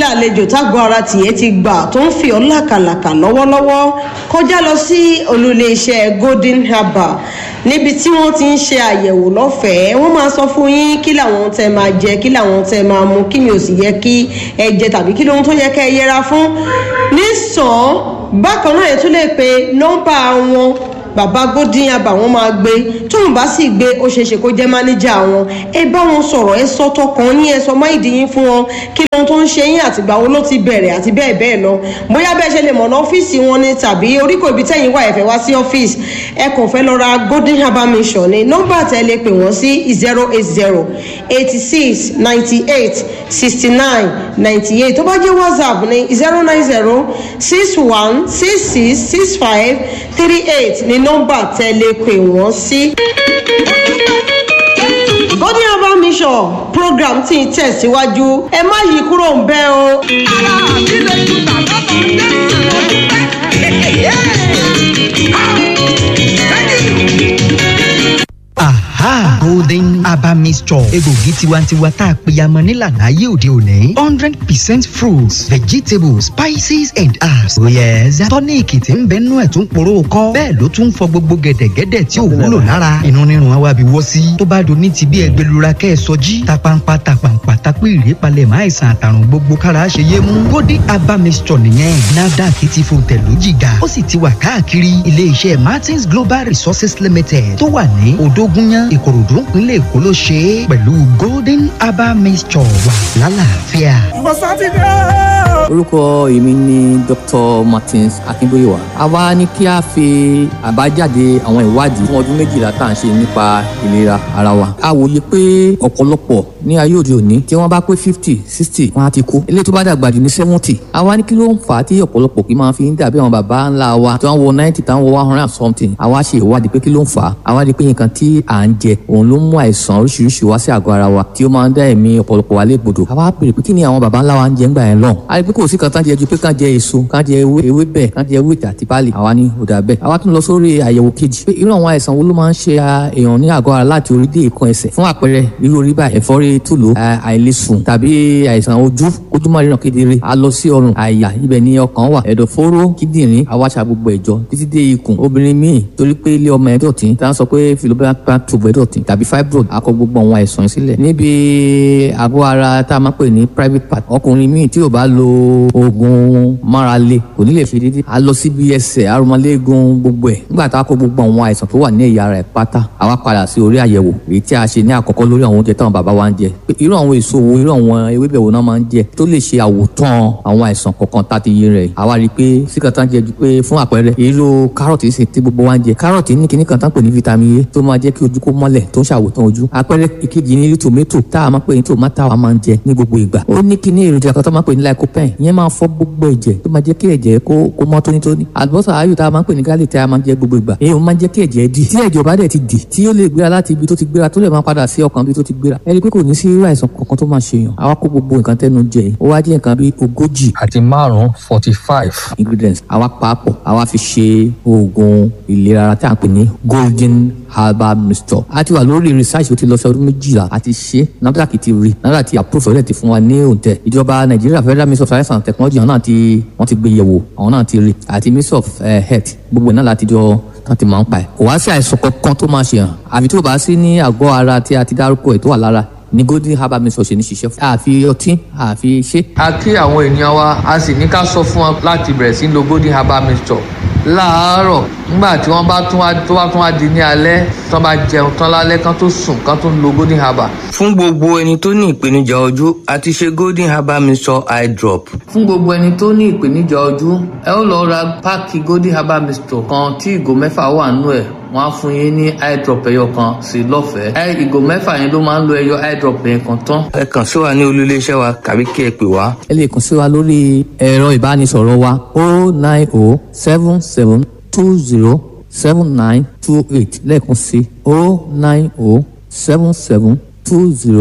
àlejò tágbọ́ ara tìyẹ́ ti gbà tó ń fi ọ́ làkàlàkà lọ́wọ́lọ́wọ́ kọjá lọ sí olùléeṣẹ́ golden herbal níbi tí wọ́n ti ń ṣe àyẹ̀wò lọ́fẹ̀ẹ́ wọ́n máa sọ fún yín kí làwọn tẹ máa jẹ kí làwọn tẹ máa mu kí ni ò sì yẹ kí ẹ jẹ tàbí kí lóhun tó yẹ kẹ́ ẹ yẹra fún nísàn bákan náà yẹn tún lè pe nọ́mbà wọn bàbá golden herbal wọn máa gbé tóun bá sì gbé ó ṣeéṣe kó jẹ́ mánéjà wọn ẹ bá wọn sọ̀rọ̀ ẹ sọ tọkàn ní ẹ sọ máìdí yín fún wọn kí lóhun tó ń ṣe yín àtìgbà wo ló ti bẹ̀rẹ̀ àti bẹ́ẹ̀ bẹ́ẹ̀ lọ bóyá bẹ́ẹ̀ ṣe lè mọ̀nà ọ́fíìsì wọn ni tàbí oríkò ibi tẹ́yìn wà ẹ̀fẹ̀ wá sí ọ́fíìsì ẹ kàn fẹ́ lọ ra golden herbal mission ni nọ́mbà tẹ́ lè pè wọ́n sí zero eight zero eighty six ninety eight sixty nine ninety eight tó bá jẹ́ whatsapp ní zero nine zero six one six six six five three eight ní nọ́mbà tẹ́ lè pè wọ́n sí. golden herbal mission program tí ń tẹ̀síwájú ẹ má yí kúrò ń bẹ́ o. ara mi lè tún tàbá bọ̀ ń dé aha golden herbal mixture egbògi tiwantiwa tá a pèyàmọ nílànà ayé òde òní hundred percent fruits vegetables spices and herbs oh yes tọ́níìkì tí ń bẹ nú ẹ̀ tún poró kọ́ bẹ́ẹ̀ ló tún fọ gbogbo gẹ̀dẹ̀gẹ̀dẹ̀ tí ò wúlò lára inú rírun àwa bí wọ́ sí tó bá doni ti bí ẹgbẹ́lura kẹ́ ẹ sọjí tapampa tapampa tapí ìrèpalẹ̀ máa ìsàn àtàrùn gbogbo kára ṣe yé mú golden herbal mixture nìyẹn nafdac ti fò tẹ̀lú jìgà ó sì ti wà káàkiri ilé-iṣẹ́ martins global resources limited tó wà ní odógúnyán ìkòròdú ìpínlẹ̀ èkó ló ṣe é pẹ̀lú golden herbal mixture wà lálàáfíà. ìwọ sátidé orúkọ èmi ni dr martins akínbóyèwá a wá ní kí a fi àbájáde àwọn ìwádìí fún ọdún méjìlá tá à ń ṣe nípa ìlera ara wa a wòye pé ọ̀pọ̀lọpọ̀ ní ayé òde òní tí wọ́n bá pé fifty sixty wọ́n á ti kú eléyìí tó bá dàgbà jù ní seventy a wá ní kí ló ń fà á tí ọ̀pọ̀lọpọ̀ kì í máa fi ń dàbí àwọn bàbá ńlá wa tí wọ́n wọ ninety tí wọ́n wọ one hundred and something a wá ṣe ìwádìí pé kí ló ń fà á a wá rí i pé nǹkan tí à ń jẹ òun ló mú àìsàn oríṣiríṣi wá sí àgọ́ ara wa tí ó máa ń dá ẹ̀mí ọ̀pọ̀lọpọ̀ wa légbodò a wá pèrè pé kí ni àwọn bàbá ńlá wa ń jẹ ńgbà yẹn lọ a rí i pé kò sí kan tán jẹ ju pé kán jẹ èso kán jẹ ewé ewébẹ̀ kán jẹ ewé àti pálí àwa ní ọ̀dà bẹ́ẹ̀ àwa tún lọ sórí àyẹ̀wò kejì pé irú àwọn àìsàn wo ló máa ń ṣe èèyàn ní àgọ́ ara láti orí dé ìkan ẹsẹ̀ fún àpẹẹrẹ irú orí báyìí ẹ̀fọ́rí tùlù àìlèsùn tàbí àìsàn ojú ojú máa ríran kedere a lọ sí ọrùn àyà ibẹ̀ ni ọkàn wà ẹ̀dọ̀fóró kíndìnrín àwáṣà gbogbo ẹ̀jọ títí dé ikùn obìnrin míì torí pé ilé ọmọ ẹ̀ dọ̀tí tá à ń sọ pé philobacter tube ẹ̀ dọ̀tí tàbí fibroid akọ gbogbo àwọn àìsàn yìí sílẹ̀ níbi àgọ́ ara tá a máa pè ní private part ọkùnrin míì tí ò bá lo oògùn márale kò ní lè fi dídí a lọ síbi ẹsẹ̀ arúmọléegun gbogbo ẹ̀ nígbà tá a kó gbogbo àwọn àìsàn tó wà ní ẹ̀yà ara ẹ̀ pátá àwa padà sí orí àyẹ̀wò èyí tí a ṣe ní àkọ́kọ́ lórí àwọn oúnjẹ táwọn bàbá wa ń jẹ pé irú àwọn èso wo irú àwọn ewébẹ̀ wo náà máa ń jẹ tó lè ṣe àwòtán àwọn àìsàn kọ̀ọ̀kan tá a ti yé rẹ̀ àwa rí i pé síkà tá ń jẹ ju pé fún àpẹẹrẹ irú kárọ̀tì sì ti gbogbo wa ń jẹ kárọ̀tì ní kíní kan tá ń pè ní vitamin A tó máa jẹ́ kí ojú kó mọ́lẹ̀ tó ń ṣàwòtán ojú àpẹẹrẹ ìkejì ní tòmẹ́tò tá a máa pè ní tòmátà wa máa ń jẹ ní gbogbo ìgbà ó ní kíní èròjà kan tó máa pè ní lycopene ìyẹn máa fọ gbogbo ẹ̀jẹ̀ tó máa jẹ́ kí ẹ̀jẹ̀ kó kó mọ́ tónítóní àlùbọ́sà ayò tá a máa ń pè ní garlic tí a máa ń jẹ gbogbo ìgbà èyí ó máa ń jẹ́ kí ẹ̀jẹ̀ dì tí ẹ̀jẹ̀ bá dẹ̀ ti dì tí ó lè gbéra láti ibi tó ti gbéra tó lè máa padà sí ọkàn ibi tó ti gbéra ẹni pé kò ní sí irú àìsàn kankan tó máa ṣèyàn àwa kó gbogbo nǹkan tẹnu jẹ ó wá jẹ́ nǹkan bíi ogójì àti márùn-ún forty five. ingredients àwa pàápọ̀ àwa fi ṣe oògùn ìlera ara tí a ń pè ní golden herbal mixture a ti wà lórí research ó ti lọ sí ọdún méjìlá a ti ṣe NAFDAC ti rí NAFDAC ti approve ọ̀rẹ́ ti fún wa ní òǹtẹ̀ ìjọba nàìjíríà federal ministry of science and technology àwọn náà ti wọ́n ti gbé yẹ̀wò àwọn náà ti rí àti ministry of uh, health gbogbo náà láti jọ tán ti máa ń pa ẹ̀ kò wá sí àìsàn kankan tó máa ṣe hàn àfi tó bá sí ní àgọ́ ara tí a ti dárúkọ ẹ̀ tó wà lára ní golden herbal mixture ṣe ní ṣiṣẹ́ fún àfi ọtí àfi ṣe. a kí àwọn ènìyàn wa a sì ní ká sọ fún wọn láti bẹ̀rẹ̀ sí lo golden herbal mixture láàárọ̀ nígbà tí wọ́n bá tún wá tó bá tún wá di ní alẹ́ tí wọ́n bá jẹun tán lálẹ́ kán tó sùn kán tó lo golden herbal. fún gbogbo ẹni tó ní ìpèníjà ojú a ti ṣe golden herbal mixture eye drop. fún gbogbo ẹni tó ní ìpèníjà ojú ẹ ó lọ ra páàkì golden herbal mixture kan tí ìgò mẹ́fà wà nínú ẹ̀ wọ́n á fún yín ní eye drop ẹyọ kan sí lọ́fẹ̀ẹ́. ẹ ìgò mẹ́fà yẹn ló máa ń lo ẹyọ eye drop yẹn kan tán. ẹ kàn sí wa ní olú-iléeṣẹ́ wa tàbí kí ẹ pè wá. ẹ lè kàn sí wa lórí ẹ̀rọ ìbánisọ̀rọ̀ wa o nine o seven seven two zero seven nine two eight lẹ́ẹ̀kan sí o nine o seven seven two zero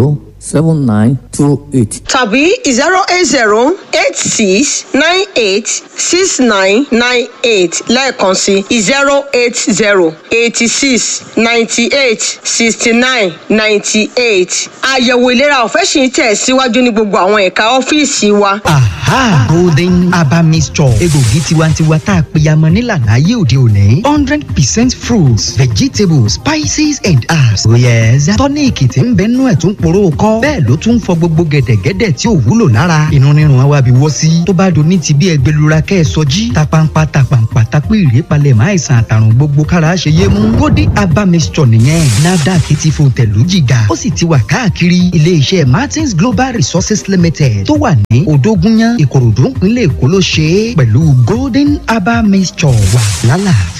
seven nine two eight. tàbí zero eight zero eight six nine eight six nine nine eight lẹ́ẹ̀kan sí zero eight zero eighty six ninety eight sixty nine ninety eight. àyẹ̀wò ìlera ọ̀fẹ́ sì ń tẹ̀ síwájú ní gbogbo àwọn ẹ̀ka ọ́fíìsì wa. aha golden aba mixture egbògi tiwantiwa tá a pèyàmọ nílànà ayé òde òní hundred percent fruits vegetables spices and herbs. oh yes tọ́níìkì tí ń bẹ nú ẹ̀ tún poró kọ́ bẹ́ẹ̀ ló tún fọ gbogbo gẹ̀dẹ̀gẹ̀dẹ̀ tí ò wúlò lára inú rírun àwa bí wọ́ sí tó bá do ní ti bí ẹgbẹ́lura kẹ́ ẹ sọjí tapampa tapampa tapí ìrèpalẹ̀ máa ìsàn àtàrùn gbogbo kára ṣe yé mú golden aba mixture nìyẹn nafdac ti fún tẹ̀lú jìgà ó sì ti wà káàkiri ilé-iṣẹ́ martins global resources limited tó wà ní òdógúnyán ìkòròdú ìpínlẹ̀ èkó ló ṣe é pẹ̀lú golden aba mixture wà lálàáfíà.